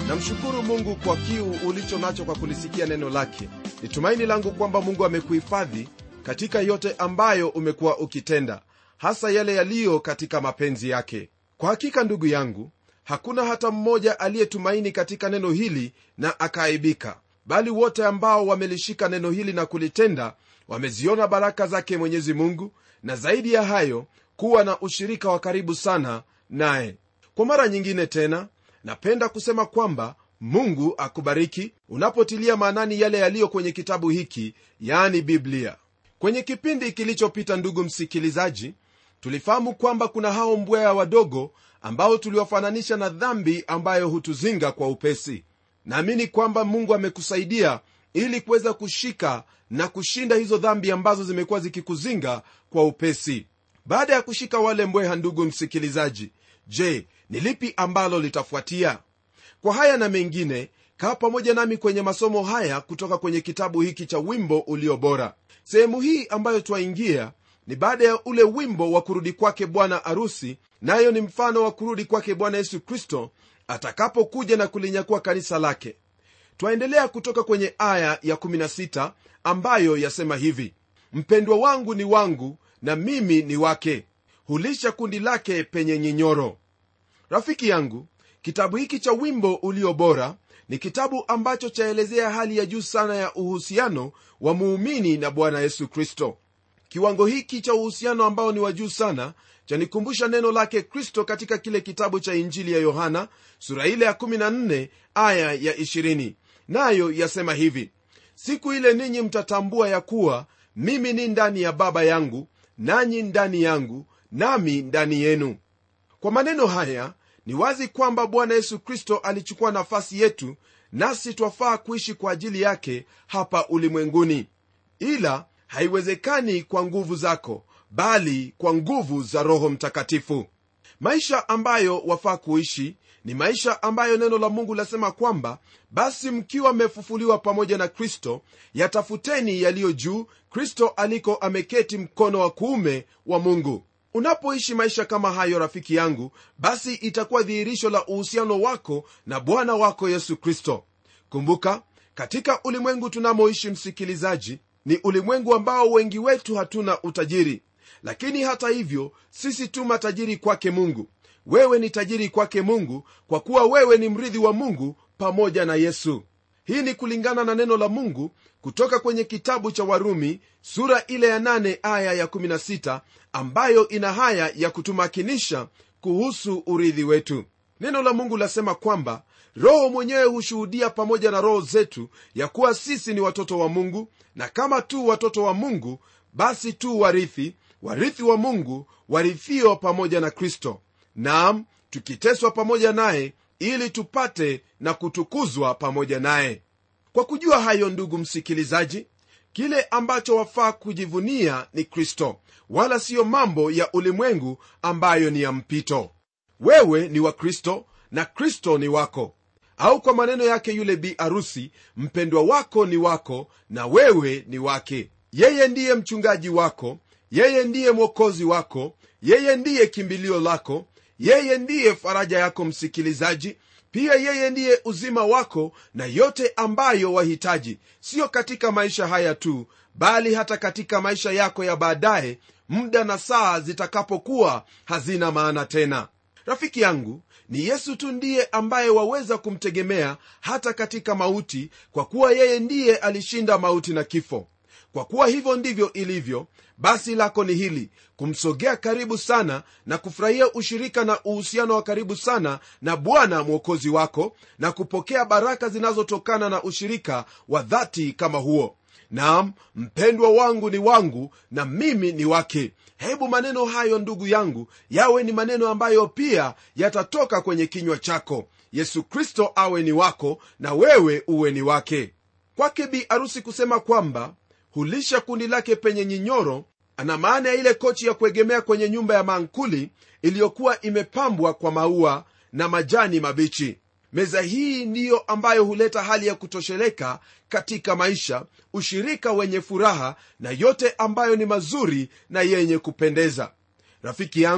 namshukuru mungu kwa kiu ulicho nacho kwa kulisikia neno lake ni tumaini langu kwamba mungu amekuhifadhi katika yote ambayo umekuwa ukitenda hasa yale yaliyo katika mapenzi yake kwa hakika ndugu yangu hakuna hata mmoja aliyetumaini katika neno hili na akaaibika bali wote ambao wamelishika neno hili na kulitenda wameziona baraka zake mwenyezi mungu na zaidi ya hayo kuwa na ushirika wa karibu sana naye kwa mara nyingine tena napenda kusema kwamba mungu akubariki unapotilia maanani yale yaliyo kwenye kitabu hiki yaani biblia kwenye kipindi kilichopita ndugu msikilizaji tulifahamu kwamba kuna hao mbweha wadogo ambao tuliwafananisha na dhambi ambayo hutuzinga kwa upesi naamini kwamba mungu amekusaidia ili kuweza kushika na kushinda hizo dhambi ambazo zimekuwa zikikuzinga kwa upesi baada ya kushika wale mbweha ndugu msikilizaji je ni lipi ambalo litafuatia kwa haya na mengine kaa pamoja nami kwenye masomo haya kutoka kwenye kitabu hiki cha wimbo ulio bora sehemu hii ambayo twaingia ni baada ya ule wimbo wa kurudi kwake bwana arusi nayo ni mfano wa kurudi kwake bwana yesu kristo atakapokuja na kulinyakua kanisa lake twaendelea kutoka kwenye aya ya 16 ambayo yasema hivi mpendwa wangu ni wangu na mimi ni wake hulisha kundi lake penye nyinyoro rafiki yangu kitabu hiki cha wimbo ulio bora ni kitabu ambacho chaelezea hali ya juu sana ya uhusiano wa muumini na bwana yesu kristo kiwango hiki cha uhusiano ambao ni wa juu sana chanikumbusha neno lake kristo katika kile kitabu cha injili ya yohana sura ile ya 14 aya ya 20 nayo yasema hivi siku ile ninyi mtatambua ya kuwa mimi ni ndani ya baba yangu nanyi ndani yangu nami ndani yenu kwa maneno haya ni wazi kwamba bwana yesu kristo alichukua nafasi yetu nasi twafaa kuishi kwa ajili yake hapa ulimwenguni ila haiwezekani kwa nguvu zako bali kwa nguvu za roho mtakatifu maisha ambayo wafaa kuishi ni maisha ambayo neno la mungu lasema kwamba basi mkiwa mmefufuliwa pamoja na kristo yatafuteni yaliyo juu kristo aliko ameketi mkono wa kuume wa mungu unapoishi maisha kama hayo rafiki yangu basi itakuwa dhihirisho la uhusiano wako na bwana wako yesu kristo kumbuka katika ulimwengu tunamoishi msikilizaji ni ulimwengu ambao wengi wetu hatuna utajiri lakini hata hivyo sisi tu matajiri kwake mungu wewe ni tajiri kwake mungu kwa kuwa wewe ni mrithi wa mungu pamoja na yesu hii ni kulingana na neno la mungu kutoka kwenye kitabu cha warumi sura ile ya 8 aya ya16 ambayo ina haya ya kutumakinisha kuhusu urithi wetu neno la mungu lasema kwamba roho mwenyewe hushuhudia pamoja na roho zetu ya kuwa sisi ni watoto wa mungu na kama tu watoto wa mungu basi tu warithi warithi wa mungu warithio pamoja na kristo naam tukiteswa pamoja naye ili tupate na kutukuzwa pamoja naye kwa kujua hayo ndugu msikilizaji kile ambacho wafaa kujivunia ni kristo wala siyo mambo ya ulimwengu ambayo ni ya mpito wewe ni wa kristo na kristo ni wako au kwa maneno yake yule bi arusi mpendwa wako ni wako na wewe ni wake yeye ndiye mchungaji wako yeye ndiye mwokozi wako yeye ndiye kimbilio lako yeye ndiye faraja yako msikilizaji pia yeye ndiye uzima wako na yote ambayo wahitaji siyo katika maisha haya tu bali hata katika maisha yako ya baadaye muda na saa zitakapokuwa hazina maana tena rafiki yangu ni yesu tu ndiye ambaye waweza kumtegemea hata katika mauti kwa kuwa yeye ndiye alishinda mauti na kifo kwa kuwa hivyo ndivyo ilivyo basi lako ni hili kumsogea karibu sana na kufurahia ushirika na uhusiano wa karibu sana na bwana mwokozi wako na kupokea baraka zinazotokana na ushirika wa dhati kama huo naam mpendwa wangu ni wangu na mimi ni wake hebu maneno hayo ndugu yangu yawe ni maneno ambayo pia yatatoka kwenye kinywa chako yesu kristo awe ni wako na wewe uwe ni wake kwake bi arusi kusema kwamba hulisha kundi lake penye nyinyoro ana maana ya ile kochi ya kuegemea kwenye nyumba ya mankuli iliyokuwa imepambwa kwa maua na majani mabichi meza hii ndiyo ambayo huleta hali ya kutosheleka katika maisha ushirika wenye furaha na yote ambayo ni mazuri na yenye kupendeza rafiki yangu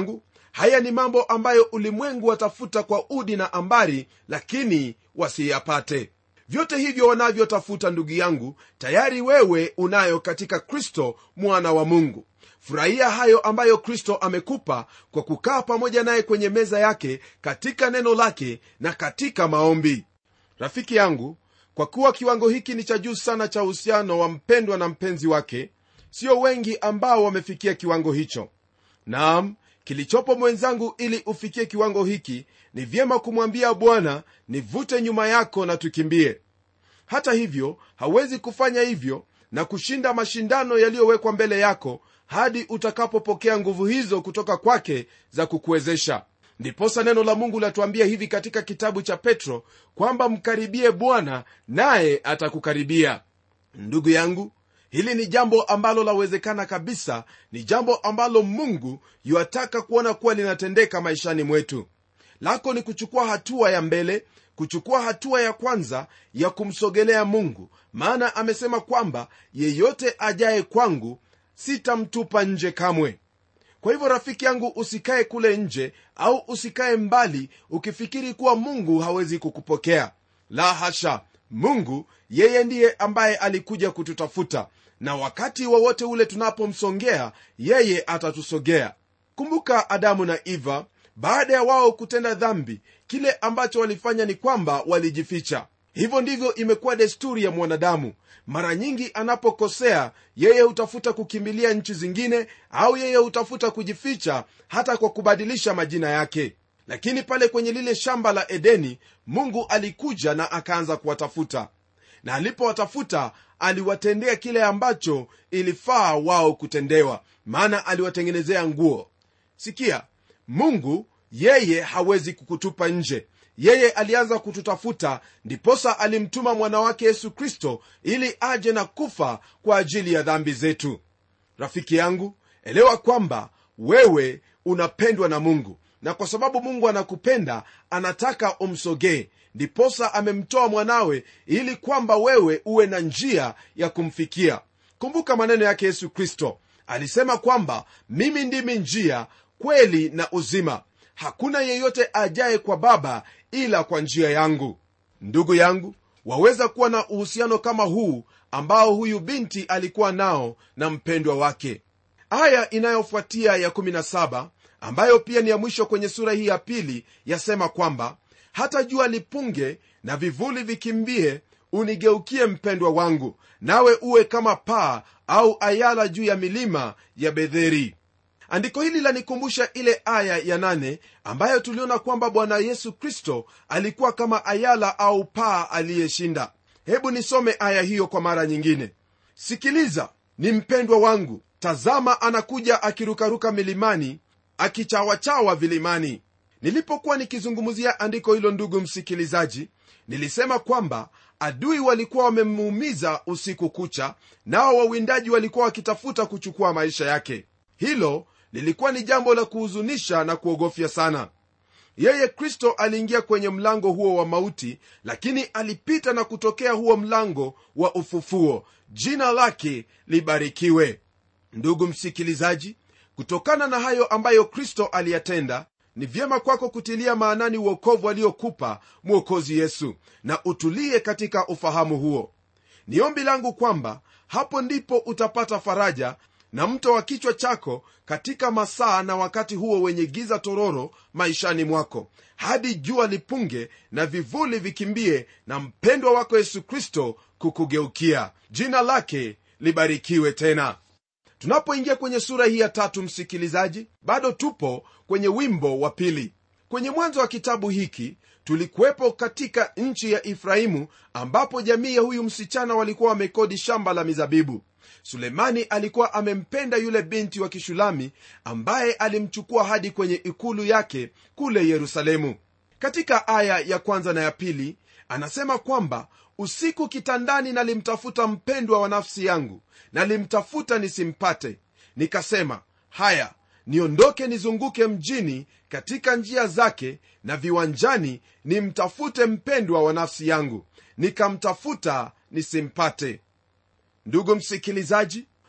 haya ni mambo ambayo ulimwengu watafuta kwa udi na ambari lakini wasiyapate vyote hivyo wanavyotafuta ndugu yangu tayari wewe unayo katika kristo mwana wa mungu furahia hayo ambayo kristo amekupa kwa kukaa pamoja naye kwenye meza yake katika neno lake na katika maombi rafiki yangu kwa kuwa kiwango hiki ni cha juu sana cha uhusiano wa mpendwa na mpenzi wake sio wengi ambao wamefikia kiwango hicho naam kilichopo mwenzangu ili ufikie kiwango hiki ni vyema kumwambia bwana nivute nyuma yako na tukimbie hata hivyo hawezi kufanya hivyo na kushinda mashindano yaliyowekwa mbele yako hadi utakapopokea nguvu hizo kutoka kwake za kukuwezesha ndiposa neno la mungu latuambia hivi katika kitabu cha petro kwamba mkaribie bwana naye atakukaribia ndugu yangu hili ni jambo ambalo lawezekana kabisa ni jambo ambalo mungu yuataka kuona kuwa linatendeka maishani mwetu lako ni kuchukua hatua ya mbele kuchukua hatua ya kwanza ya kumsogelea mungu maana amesema kwamba yeyote ajaye kwangu sitamtupa nje kamwe kwa hivyo rafiki yangu usikae kule nje au usikae mbali ukifikiri kuwa mungu hawezi kukupokea la hasha mungu yeye ndiye ambaye alikuja kututafuta na wakati wowote ule tunapomsongea yeye atatusogea kumbuka adamu na eva baada ya wao kutenda dhambi kile ambacho walifanya ni kwamba walijificha hivyo ndivyo imekuwa desturi ya mwanadamu mara nyingi anapokosea yeye hutafuta kukimbilia nchi zingine au yeye hutafuta kujificha hata kwa kubadilisha majina yake lakini pale kwenye lile shamba la edeni mungu alikuja na akaanza kuwatafuta na alipowatafuta aliwatendea kile ambacho ilifaa wao kutendewa maana aliwatengenezea nguo sikia mungu yeye hawezi kukutupa nje yeye alianza kututafuta ndiposa alimtuma mwana wake yesu kristo ili aje na kufa kwa ajili ya dhambi zetu rafiki yangu elewa kwamba wewe unapendwa na mungu na kwa sababu mungu anakupenda anataka umsogee ndiposa amemtoa mwanawe ili kwamba wewe uwe na njia ya kumfikia kumbuka maneno yake yesu kristo alisema kwamba mimi ndimi njia kweli na uzima hakuna yeyote ajaye kwa baba ila kwa njia yangu ndugu yangu waweza kuwa na uhusiano kama huu ambao huyu binti alikuwa nao na mpendwa wake aya inayofuatia ya 17 ambayo pia ni ya mwisho kwenye sura hii ya pili yasema kwamba hata jua lipunge na vivuli vikimbie unigeukie mpendwa wangu nawe uwe kama paa au ayala juu ya milima ya bedheri andiko hili lanikumbusha ile aya ya nane ambayo tuliona kwamba bwana yesu kristo alikuwa kama ayala au paa aliyeshinda hebu nisome aya hiyo kwa mara nyingine sikiliza ni mpendwa wangu tazama anakuja akirukaruka milimani akichawachawa vilimani nilipokuwa nikizungumzia andiko hilo ndugu msikilizaji nilisema kwamba adui walikuwa wamemuumiza usiku kucha nao wawindaji walikuwa wakitafuta kuchukua maisha yake hilo lilikuwa ni jambo la kuhuzunisha na kuogofya sana yeye kristo aliingia kwenye mlango huo wa mauti lakini alipita na kutokea huo mlango wa ufufuo jina lake libarikiwe ndugu msikilizaji kutokana na hayo ambayo kristo aliyatenda ni vyema kwako kutilia maanani uokovu aliokupa mwokozi yesu na utulie katika ufahamu huo ni ombi langu kwamba hapo ndipo utapata faraja na mto wa kichwa chako katika masaa na wakati huo wenye giza tororo maishani mwako hadi jua lipunge na vivuli vikimbie na mpendwa wako yesu kristo kukugeukia jina lake libarikiwe tena tunapoingia kwenye sura hii ya tatu msikilizaji bado tupo kwenye wimbo wa pili kwenye mwanzo wa kitabu hiki tulikuwepo katika nchi ya efraimu ambapo jamii ya huyu msichana walikuwa wamekodi shamba la mizabibu sulemani alikuwa amempenda yule binti wa kishulami ambaye alimchukua hadi ikulu ikulu yake kule yerusalemu katika aya ya kwanza na ya pili anasema kwamba usiku kitandani nalimtafuta mpendwa wa nafsi yangu nalimtafuta nisimpate nikasema haya niondoke nizunguke mjini katika njia zake na viwanjani nimtafute mpendwa wa nafsi yangu nikamtafuta nisimpate ndugu msikilizaji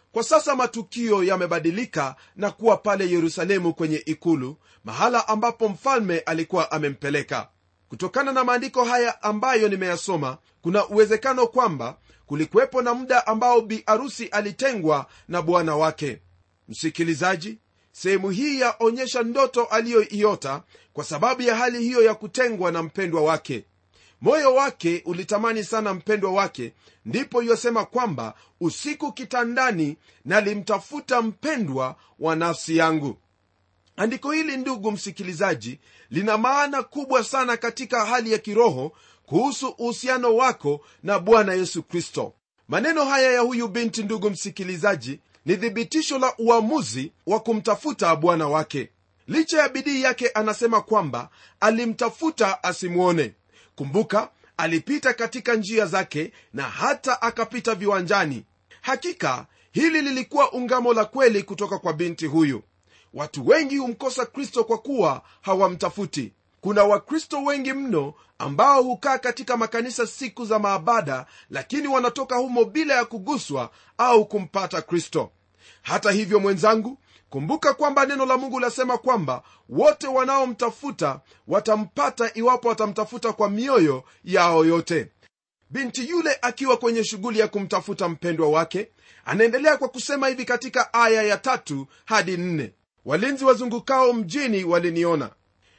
kwa sasa matukio yamebadilika na kuwa pale yerusalemu kwenye ikulu mahala ambapo mfalme alikuwa amempeleka kutokana na maandiko haya ambayo nimeyasoma kuna uwezekano kwamba kulikuwepo na muda ambao bi arusi alitengwa na bwana wake msikilizaji sehemu hii yaonyesha ndoto aliyoiota kwa sababu ya hali hiyo ya kutengwa na mpendwa wake moyo wake ulitamani sana mpendwa wake ndipo yosema kwamba usiku kitandani nalimtafuta mpendwa wa nafsi yangu andiko hili ndugu msikilizaji lina maana kubwa sana katika hali ya kiroho kuhusu uhusiano wako na bwana yesu kristo maneno haya ya huyu binti ndugu msikilizaji ni thibitisho la uamuzi wa kumtafuta bwana wake licha ya bidii yake anasema kwamba alimtafuta asimwone kumbuka alipita katika njia zake na hata akapita viwanjani hakika hili lilikuwa ungamo la kweli kutoka kwa binti huyu watu wengi humkosa kristo kwa kuwa hawamtafuti kuna wakristo wengi mno ambao hukaa katika makanisa siku za maabada lakini wanatoka humo bila ya kuguswa au kumpata kristo hata hivyo mwenzangu kumbuka kwamba neno la mungu lasema kwamba wote wanaomtafuta watampata iwapo watamtafuta kwa mioyo yao yote binti yule akiwa kwenye shughuli ya kumtafuta mpendwa wake anaendelea kwa kusema hivi katika aya ya tatu hadi nne walinzi wazungukao mjini waliniona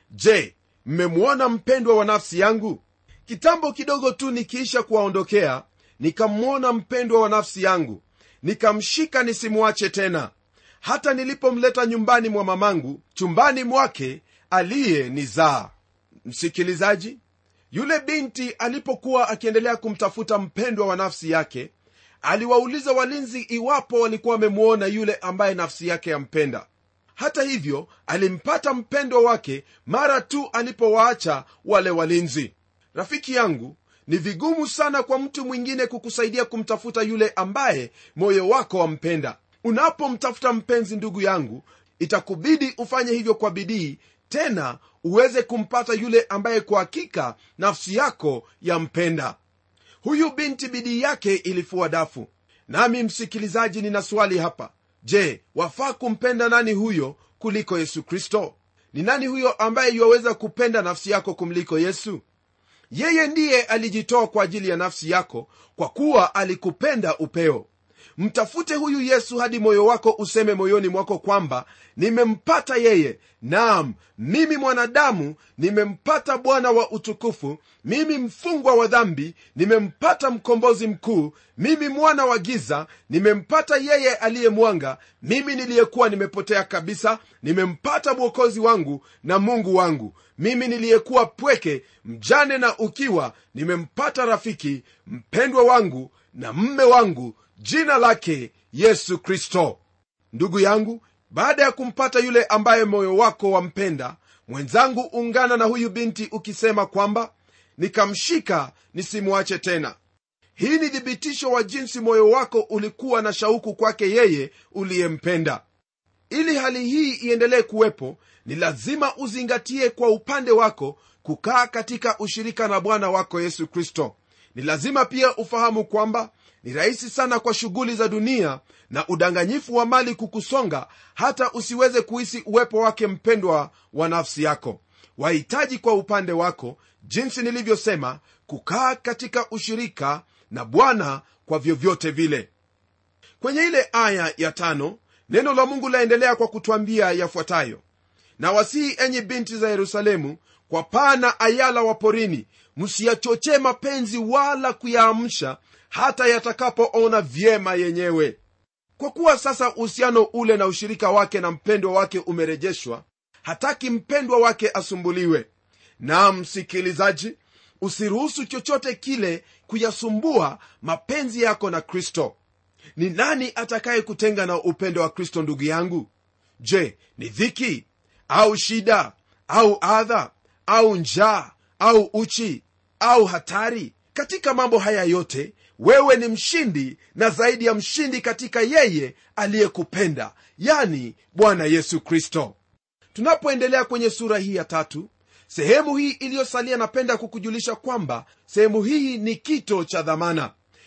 je mmemwona mpendwa wa nafsi yangu kitambo kidogo tu nikiisha kuwaondokea nikamwona mpendwa wa nafsi yangu nikamshika nisimwache tena hata nilipomleta nyumbani mwa mamangu chumbani mwake aliyenizaa msikilizaji yule binti alipokuwa akiendelea kumtafuta mpendwa wa nafsi yake aliwauliza walinzi iwapo walikuwa wamemwona yule ambaye nafsi yake yampenda hata hivyo alimpata mpendwa wake mara tu alipowaacha wale walinzi rafiki yangu ni vigumu sana kwa mtu mwingine kukusaidia kumtafuta yule ambaye moyo wako wampenda unapomtafuta mpenzi ndugu yangu itakubidi ufanye hivyo kwa bidii tena uweze kumpata yule ambaye kwa hakika nafsi yako yampenda huyu binti bidii yake ilifua dafu nami msikilizaji nina swali hapa je wafaa kumpenda nani huyo kuliko yesu kristo ni nani huyo ambaye yuwaweza kupenda nafsi yako kumliko yesu yeye ndiye alijitoa kwa ajili ya nafsi yako kwa kuwa alikupenda upeo mtafute huyu yesu hadi moyo wako useme moyoni mwako kwamba nimempata yeye naam mimi mwanadamu nimempata bwana wa utukufu mimi mfungwa wa dhambi nimempata mkombozi mkuu mimi mwana wa giza nimempata yeye aliye mwanga mimi niliyekuwa nimepotea kabisa nimempata mwokozi wangu na mungu wangu mimi niliyekuwa pweke mjane na ukiwa nimempata rafiki mpendwa wangu na mme wangu jina lake yesu kristo ndugu yangu baada ya kumpata yule ambaye moyo wako wampenda mwenzangu ungana na huyu binti ukisema kwamba nikamshika nisimwache tena hii ni thibitisho wa jinsi moyo wako ulikuwa na shauku kwake yeye uliyempenda ili hali hii iendelee kuwepo ni lazima uzingatie kwa upande wako kukaa katika ushirika na bwana wako yesu kristo ni lazima pia ufahamu kwamba ni rahisi sana kwa shughuli za dunia na udanganyifu wa mali kukusonga hata usiweze kuhisi uwepo wake mpendwa wa nafsi yako wahitaji kwa upande wako jinsi nilivyosema kukaa katika ushirika na bwana kwa vyovyote vile kwenye ile aya ya tano neno la mungu laendelea kwa kutwambia yafuatayo na wasihi enyi binti za yerusalemu kwa paa na ayala wa porini msiyachochee mapenzi wala kuyaamsha hata yatakapoona vyema yenyewe kwa kuwa sasa uhusiano ule na ushirika wake na mpendwa wake umerejeshwa hataki mpendwa wake asumbuliwe na msikilizaji usiruhusu chochote kile kuyasumbua mapenzi yako na kristo ni nani atakaye kutenga na upendo wa kristo ndugu yangu je ni dhiki au shida au adha au njaa au uchi au hatari katika mambo haya yote wewe ni mshindi na zaidi ya mshindi katika yeye aliyekupenda yani bwana yesu kristo tunapoendelea kwenye sura hii ya tatu sehemu hii iliyosalia napenda kukujulisha kwamba sehemu hii ni kito cha dhamana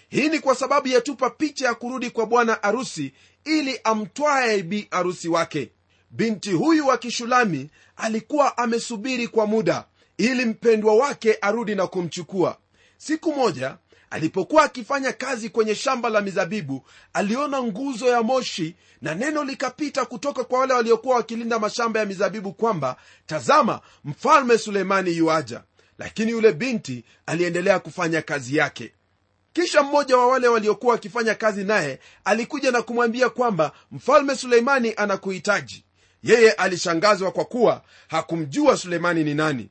hii ni kwa sababu yatupa picha ya kurudi kwa bwana arusi ili amtwaye bi arusi wake binti huyu wa kishulami alikuwa amesubiri kwa muda ili mpendwa wake arudi na kumchukua siku moja alipokuwa akifanya kazi kwenye shamba la mizabibu aliona nguzo ya moshi na neno likapita kutoka kwa wale waliokuwa wakilinda mashamba ya mizabibu kwamba tazama mfalme sulemani yuaja lakini yule binti aliendelea kufanya kazi yake kisha mmoja wa wale waliokuwa wakifanya kazi naye alikuja na kumwambia kwamba mfalme suleimani anakuhitaji yeye alishangazwa kwa kuwa hakumjua suleimani ni nani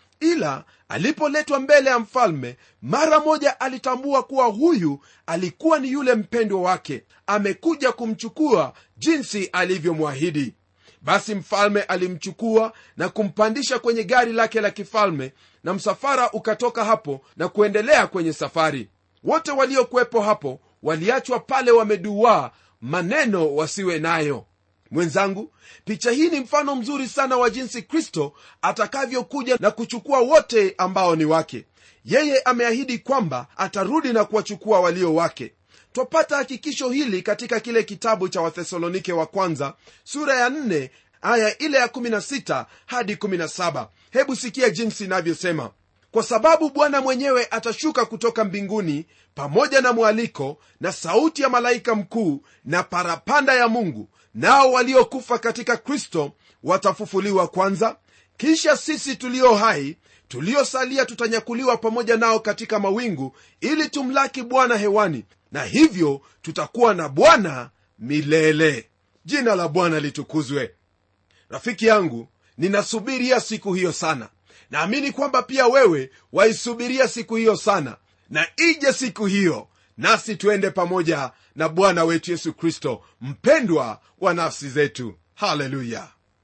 ila alipoletwa mbele ya mfalme mara moja alitambua kuwa huyu alikuwa ni yule mpendwa wake amekuja kumchukua jinsi alivyomwahidi basi mfalme alimchukua na kumpandisha kwenye gari lake la kifalme na msafara ukatoka hapo na kuendelea kwenye safari wote waliokuwepo hapo waliachwa pale wameduaa maneno wasiwe nayo mwenzangu picha hii ni mfano mzuri sana wa jinsi kristo atakavyokuja na kuchukua wote ambao ni wake yeye ameahidi kwamba atarudi na kuwachukua walio wake twapata hakikisho hili katika kile kitabu cha wathesalonike wa kwanza sura ya 4 aya ile ya 16 hadi 17 hebu sikia jinsi inavyosema kwa sababu bwana mwenyewe atashuka kutoka mbinguni pamoja na mwaliko na sauti ya malaika mkuu na parapanda ya mungu nao waliokufa katika kristo watafufuliwa kwanza kisha sisi tulio hai tuliosalia tutanyakuliwa pamoja nao katika mawingu ili tumlaki bwana hewani na hivyo tutakuwa na bwana milele jina la bwana litukuzwe rafiki yangu ninasubiria siku hiyo sana naamini kwamba pia wewe waisubiria siku hiyo sana na ije siku hiyo nasi tuende pamoja na bwana wetu yesu kristo mpendwa wa nafsi zetu haleluya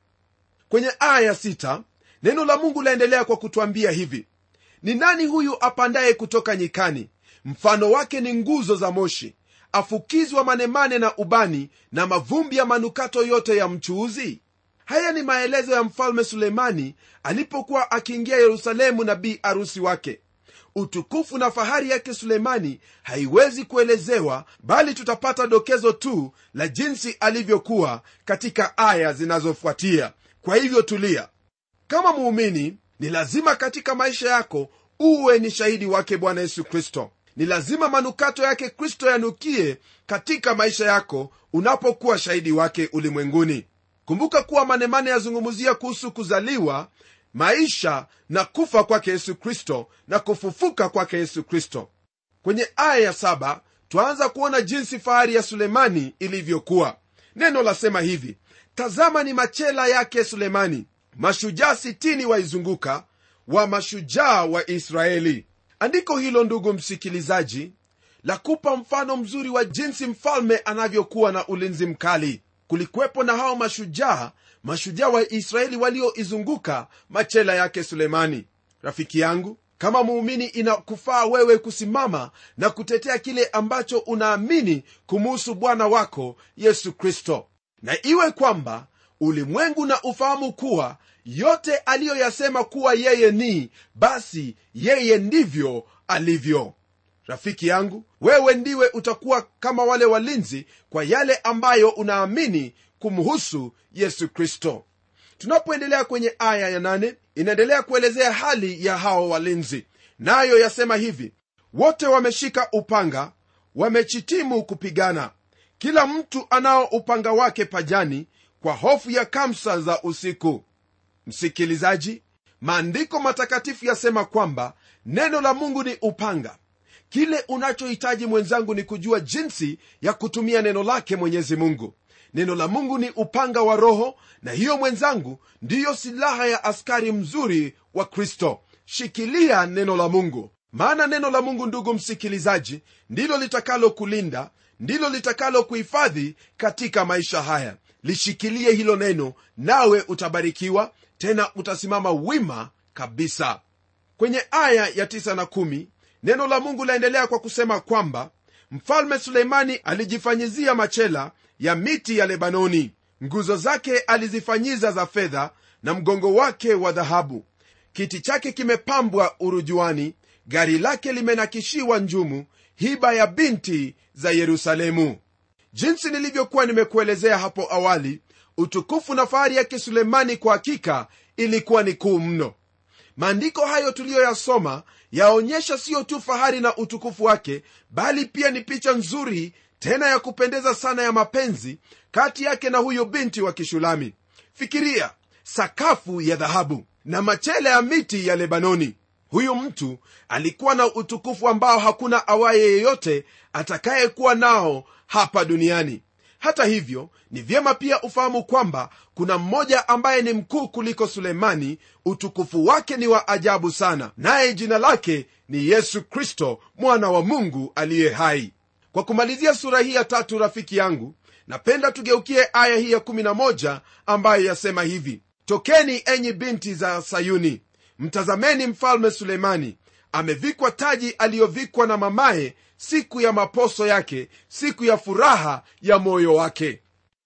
kwenye aya ya sita, neno la mungu laendelea kwa kutwambia hivi ni nani huyu apandaye kutoka nyikani mfano wake ni nguzo za moshi afukizwa manemane na ubani na mavumbi ya manukato yote ya mchuuzi haya ni maelezo ya mfalme suleimani alipokuwa akiingia yerusalemu na bi arusi wake utukufu na fahari yake suleimani haiwezi kuelezewa bali tutapata dokezo tu la jinsi alivyokuwa katika aya zinazofuatia kwa hivyo tulia kama muumini ni lazima katika maisha yako uwe ni shahidi wake bwana yesu kristo ni lazima manukato yake kristo yanukie katika maisha yako unapokuwa shahidi wake ulimwenguni kumbuka kuwa manemane yazungumzia kuhusu kuzaliwa maisha na kufa kwake yesu kristo na kufufuka kwake yesu kristo kwenye aya ya saba twaanza kuona jinsi fahari ya sulemani ilivyokuwa neno lasema hivi tazama ni machela yake sulemani mashujaa sitini waizunguka wa mashujaa wa israeli andiko hilo ndugu msikilizaji la kupa mfano mzuri wa jinsi mfalme anavyokuwa na ulinzi mkali kulikuwepo na hao mashujaa mashujaa wa israeli walioizunguka machela yake sulemani rafiki yangu kama muumini inakufaa wewe kusimama na kutetea kile ambacho unaamini kumuhusu bwana wako yesu kristo na iwe kwamba ulimwengu na ufahamu kuwa yote aliyoyasema kuwa yeye ni basi yeye ndivyo alivyo rafiki yangu wewe ndiwe utakuwa kama wale walinzi kwa yale ambayo unaamini kumhusu yesu kristo tunapoendelea kwenye aya ya nane inaendelea kuelezea hali ya hao walinzi nayo yasema hivi wote wameshika upanga wamechitimu kupigana kila mtu anao upanga wake pajani kwa hofu ya kamsa za usiku msikilizaji maandiko matakatifu yasema kwamba neno la mungu ni upanga kile unachohitaji mwenzangu ni kujua jinsi ya kutumia neno lake mwenyezi mungu neno la mungu ni upanga wa roho na hiyo mwenzangu ndiyo silaha ya askari mzuri wa kristo shikilia neno la mungu maana neno la mungu ndugu msikilizaji ndilo litakalo kulinda ndilo litakalo kuhifadhi katika maisha haya lishikilie hilo neno nawe utabarikiwa tena utasimama wima kabisa kwenye aya ya 9 na 1 neno la mungu laendelea kwa kusema kwamba mfalme suleimani alijifanyizia machela ya miti ya lebanoni nguzo zake alizifanyiza za fedha na mgongo wake wa dhahabu kiti chake kimepambwa urujuani gari lake limenakishiwa njumu hiba ya binti za yerusalemu jinsi nilivyokuwa nimekuelezea hapo awali utukufu na fahari yake sulemani kwa hakika ilikuwa ni kuu mno maandiko hayo tuliyoyasoma yaonyesha siyo tu fahari na utukufu wake bali pia ni picha nzuri tena ya kupendeza sana ya mapenzi kati yake na huyo binti wa kishulami fikiria sakafu ya dhahabu na machele ya miti ya lebanoni huyu mtu alikuwa na utukufu ambao hakuna awaye yeyote atakayekuwa nao hapa duniani hata hivyo ni vyema pia ufahamu kwamba kuna mmoja ambaye ni mkuu kuliko sulemani utukufu wake ni wa ajabu sana naye jina lake ni yesu kristo mwana wa mungu aliye hai kwa kumalizia sura hii ya tatu rafiki yangu napenda tugeukie aya hii ya 11 ambayo yasema hivi tokeni enyi binti za sayuni mtazameni mfalme sulemani amevikwa taji aliyovikwa na mamaye siku ya maposo yake siku ya furaha ya moyo wake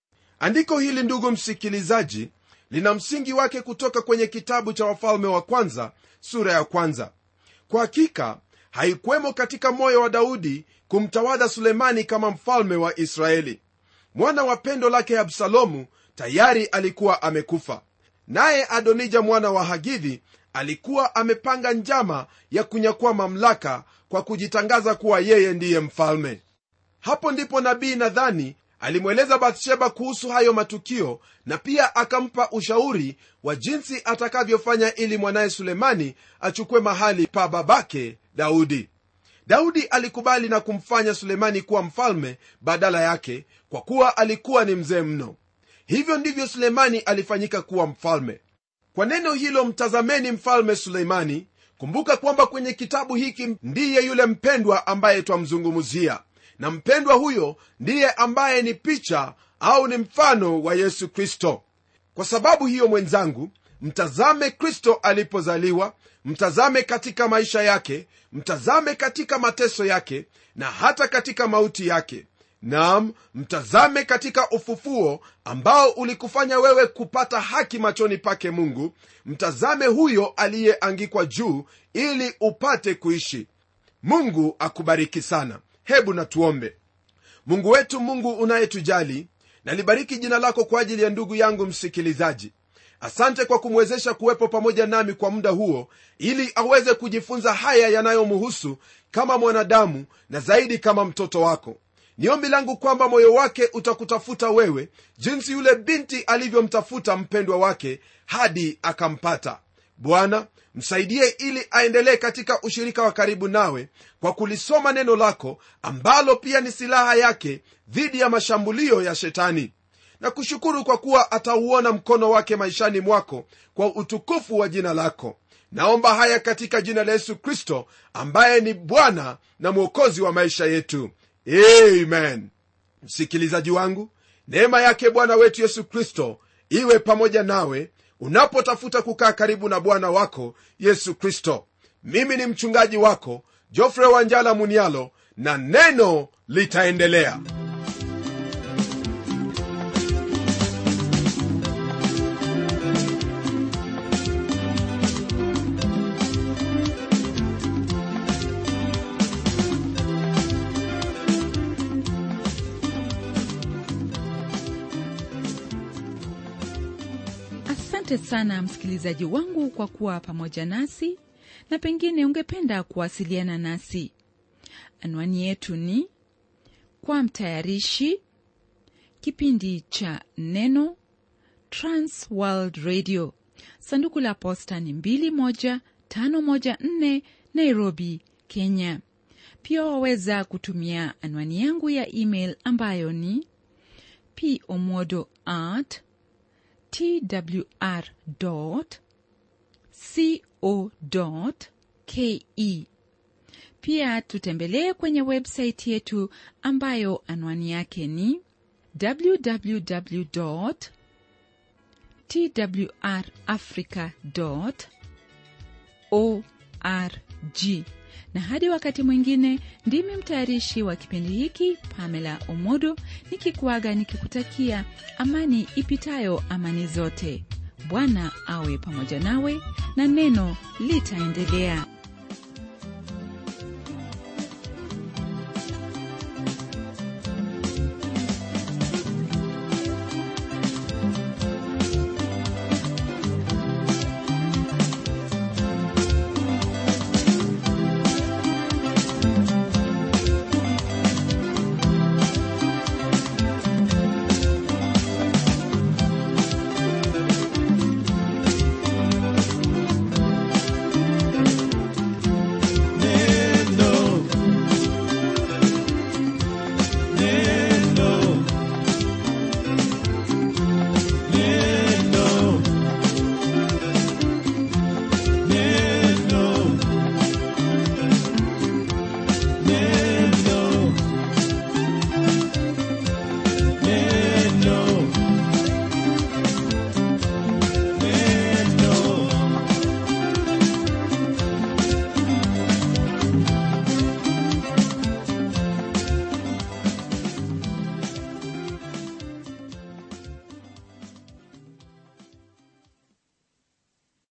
andiko hili ndugu msikilizaji lina msingi wake kutoka kwenye kitabu cha wafalme wa kwanza sura ya kwanza kwa hakika haikuwemo katika moyo wa daudi kumtawadha sulemani kama mfalme wa israeli mwana wa pendo lake absalomu tayari alikuwa amekufa naye adonija mwana wa hagidhi alikuwa amepanga njama ya kunyakua mamlaka kwa kujitangaza kuwa yeye ndiye mfalme hapo ndipo nabii nadhani alimweleza bathsheba kuhusu hayo matukio na pia akampa ushauri wa jinsi atakavyofanya ili mwanaye sulemani achukue mahali pa babake daudi daudi alikubali na kumfanya sulemani kuwa mfalme badala yake kwa kuwa alikuwa ni mzee mno hivyo ndivyo sulemani alifanyika kuwa mfalme kwa neno hilo mtazameni mfalme suleimani kumbuka kwamba kwenye kitabu hiki ndiye yule mpendwa ambaye twamzungumzia na mpendwa huyo ndiye ambaye ni picha au ni mfano wa yesu kristo kwa sababu hiyo mwenzangu mtazame kristo alipozaliwa mtazame katika maisha yake mtazame katika mateso yake na hata katika mauti yake nam mtazame katika ufufuo ambao ulikufanya wewe kupata haki machoni pake mungu mtazame huyo aliyeangikwa juu ili upate kuishi mungu akubariki sana hebu natuombe mungu wetu mungu unayetujali nalibariki jina lako kwa ajili ya ndugu yangu msikilizaji asante kwa kumwezesha kuwepo pamoja nami kwa muda huo ili aweze kujifunza haya yanayomhusu kama mwanadamu na zaidi kama mtoto wako ni ombi langu kwamba moyo wake utakutafuta wewe jinsi yule binti alivyomtafuta mpendwa wake hadi akampata bwana msaidie ili aendelee katika ushirika wa karibu nawe kwa kulisoma neno lako ambalo pia ni silaha yake dhidi ya mashambulio ya shetani na kushukuru kwa kuwa atauona mkono wake maishani mwako kwa utukufu wa jina lako naomba haya katika jina la yesu kristo ambaye ni bwana na mwokozi wa maisha yetu amen msikilizaji wangu neema yake bwana wetu yesu kristo iwe pamoja nawe unapotafuta kukaa karibu na bwana wako yesu kristo mimi ni mchungaji wako jofre wanjala munialo na neno litaendelea asante sana msikilizaji wangu kwa kuwa pamoja nasi na pengine ungependa kuwasiliana nasi anwani yetu ni kwa mtayarishi kipindi cha neno transworld radio sanduku la posta ni 21514 nairobi kenya pia waweza kutumia anwani yangu ya email ambayo ni pomodo at twr.co.ke. Pia tutembelee kwenye website yetu ambayo anwani yake ni www.twrafrica.org. Na hadi wakati mwingine, ndimi mtayarishi wa kipindi hiki Pamela Omodo nikikuaga nikikutakia amani ipitayo amani zote. Bwana awe pamoja nawe na neno litaendelea.